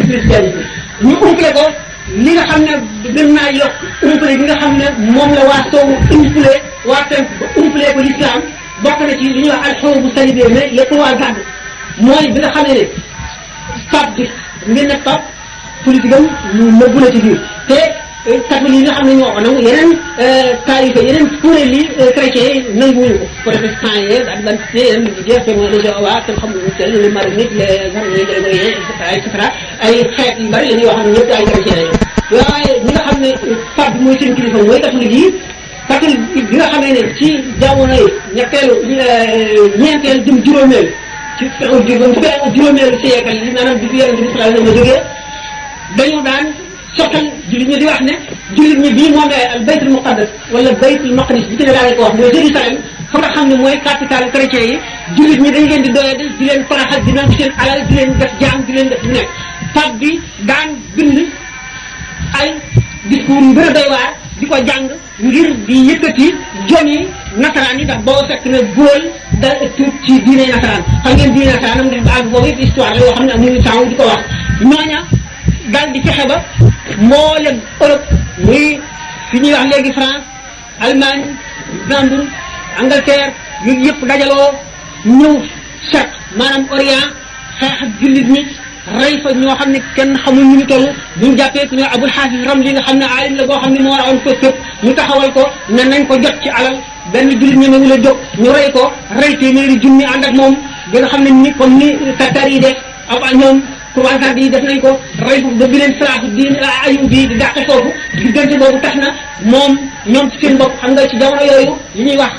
christianisme ñu umpale ko li nga xam ne gën naa yokk umpale li nga xam ne moom la waa soowu umpale waa penk ba umpale ko l'islam bokk na ci li ñuy wax alxaw bu salibé mais les trois gardes mooy bi nga xam ne pape bi ngeen ne pape politique am ñu nëbbu na ci biir te catholique yi nga xam ne ñoo ko nangu yeneen taalife yeneen kuréel yi chrétiens yi nanguwuñu ko protestant yi adventiste yeneen religieux témoins de Jéhovah kenn xamul ñu sell les maronites les harmonies grégoriens et cetera et cetera ay xeet yu bari la ñuy wax ne ñëpp ay chrétiens lañu waaye ñi nga xam ne pape bi mooy seen kilifa mooy catholique yi catholique bi nga xamee ne ci jamono yi ñetteelu ñeenteel jëm juróomeel ci juróomeelu siècle yi maanaam bi fi yonente bi sallallahu alayhi wa sallam jógee dañu daan sottal jullit ñi di wax ne jullit ñi bii moom al baytul muqaddas wala baytul maqdis bi ci ne laa leen ko wax mooy Jérusalem fa nga xam ne mooy capitale chrétien yi jullit ñi dañ leen di doyee di leen faraxal di nangu seen alal di leen def jaam di leen def lu nekk pape bi daan bind ay discours yu gën a doy waar di ko jàng ngir di yëkkati jomi nasaraan yi ndax boo fekk ne góol da tuut ci diine nasaraan xam ngeen diine nasaraan am def ba àgg boobu yëpp histoire la yoo xam ne amuñu temps di ko wax ñooña daal di fexe ba mboolem Europe muy fi ñuy wax léegi France Allemagne Luxembourg Angleterre yooyu yëpp dajaloo ñëw Charq maanaam Orient xeex ak jullit ñi rey fa ñoo xam ne kenn xamul ñu ñu toll bu ñu jàppee ku ñoo Abul Xaafis Ramli nga xam ne aalim la boo xam ne moo rawoon ko képp ñu taxawal ko ne nañ ko jot ci alal benn jullit ñi ngi la jóg ñu rey ko rey téeméeri junni ànd ak moom bi nga xam ne ni comme ni Tatar yi def ak ñoom croisade yi def nañ ko rey foofu ba bi leen salaahu diin ayub bi di dàqe foofu diggante boobu tax na moom ñoom ci seen bopp xam nga ci jamono yooyu li ñuy wax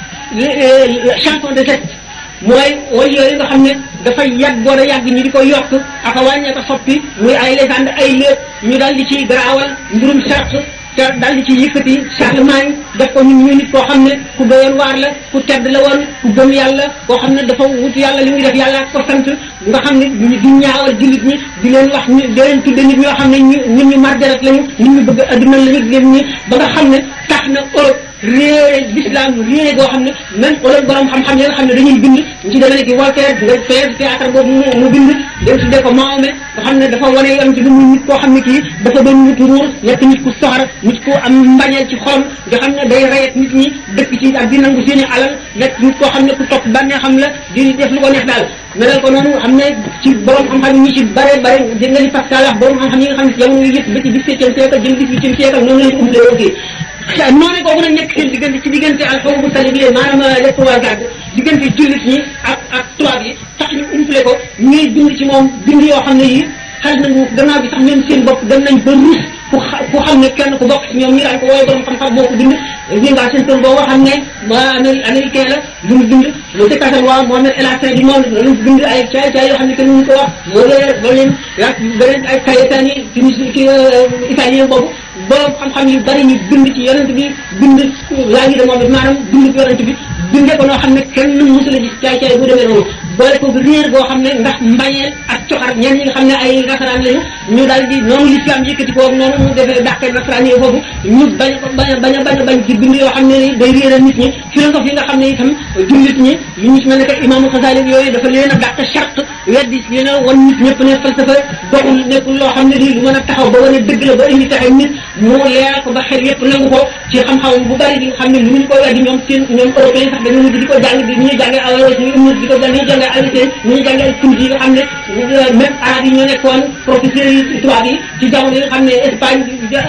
chanson de geste mooy way yooyu nga xam ne dafay yàggoon a yàgg ñi di ko yokk ak a wàññee ko soppi muy ay légende ay léeb ñu daal di ci garaawal mbirum Charq te daal di ci yëkkati Charlemagne def ko ñun ñu nit koo xam ne ku doyoon waar la ku tedd la woon ku gëm yàlla koo xam ne dafa wut yàlla li muy def yàlla ko sant nga xam ne di ñaawal jullit ñi di leen wax ñu di leen tudde nit ñoo xam ne ñu ñun ñu marjarat lañu nit ñu bëgg adduna lañu leen ñi ba nga xam ne tax na Europe réere l'islam réere goo xam ne même wala borom xam-xam yi nga xam ne dañuy bind ñu ci demee ki Voltaire nga fee théâtre boobu mu bind dem tuddee ko Mahomet nga xam ne dafa wane yoon ci bi muy nit koo xam ne kii dafa doon nit ruur nekk nit ku soxar nit ku am mbañeel ci xolam nga xam ne day reyet nit ñi dëkk ci ak di nangu seeni alal nekk nit koo xam ne ku topp bànnee xam la di def lu ko neex daal melal ko noonu xam ne ci borom xam-xam yi ñi ci bare bare dégg nga li Pascal wax borom xam-xam yi nga xam ne jamono yi yëpp ba ci dix-septième siècle jëm dix-huitième siècle noonu lañ ko umlee aussi noonu kooku nag nekk seen diggante ci diggante alxaw bu tali bi maanaam les trois gardes diggante jullit ñi ak ak tubaab yi tax ñu umpale ko ñuy bind ci moom bind yoo xam ne yi xel nañu gannaaw bi sax même seen bopp dem nañ ba ruus ku ku xam ne kenn ku bokk ci ñoom ñi daan ko wooye borom xam-xam boo ko bind li nga seen tool boo xam ne ma américain la lu mu bind le dictateur waa Mohamed El Hassan du monde lu mu bind ay caay caay yoo xam ne kenn mënu ko wax moo lee ba leen yaa beneen ay Cayetani Tunis ki italien boobu borom xam-xam yu bari ñu bind ci yonent bi bind laa ngi de moom it maanaam bind ci yonent bi bindee ko noo xam ne kenn mësu la gis caay caay bu demee noonu boole ko réer boo xam ne ndax mbañeel ak coxar ñenn ñi nga xam ne ay nasaraan lañu ñu daal di noonu l'islam yëkkati ko noonu mu defee dàqee nasaraan yi foofu ñu bañ ko bañ a bañ a bañ a bañ ci bind yoo xam ne ni day réeral nit ñi philosophie yi nga xam ne itam jullit ñi yu ñu ci mel ne que imaamu Xasaali yooyu dafa leen a dàq charte weddi leen a wan nit ñëpp ne falsafa doxul nekkul loo xam ne nii lu mën a taxaw ba wane dëgg la ba indi taxe nit mu leeral ko ba xel yëpp nangu ko ci xam-xam bu bari bi nga xam ne lu ñu ko weddi ñoom seen ñoom européen sax dañu mujj di ko jàng di ñuy jàngee Averroès ñu mujj di ko jàng ñuy jàngee Avicenne ñuy jàngee Kunti yi nga xam ne même arab yi ñoo nekkoon professeurs yi tubaab yi ci jamono yi nga xam ne Espagne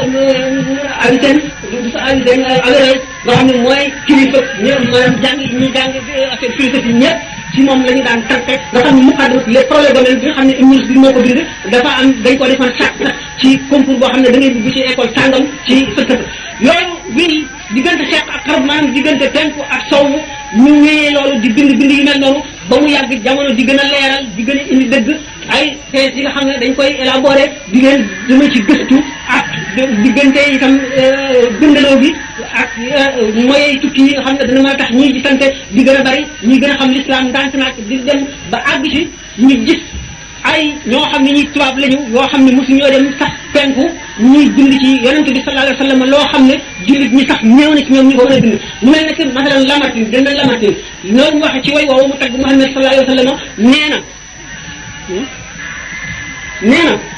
Avicenne Avicenne Averroès nga xam ne mooy kilifa ñoom maanaam jàng ñuy jàng affaire philosophie ñëpp ci moom la ñu daan tànte nga xam ne muqaddam les problèmes bi nga xam ne Ibn bi moo ko bind dafa am dañ ko defoon sax sax ci concours boo xam ne da ngay dugg ci école sàngam ci fëkkata yooyu wéy diggante xeex ak xarab maanaam diggante penku ak sowwu ñu wéyee loolu di bind bind yu mel noonu ba mu yàgg jamono di gën a leeral di gën a indi dëgg ay thèses yi nga xam ne dañ koy élaborer di leen dama ci gëstu ak diggante itam bindaloo bi ak mooy tukki yi nga xam ne dana mën a tax ñii di sante di gën a bari ñi gën a xam l'islam ndànk naak di dem ba àgg ci ñu gis ay ñoo xam ne ñi tubaab lañu yoo xam ne mosu ñoo dem sax penku ñuy bind ci yonente bi sallallahu alayhi wa sallam loo xam ne jullit ñi sax néew na ci ñoom ñu ko mën a bind mu mel ne que masalan Lamartine dana Lamartine loolu waxe ci way woowu mu tagg Muhammad sallallahu alayhi wa sallam nee na nee na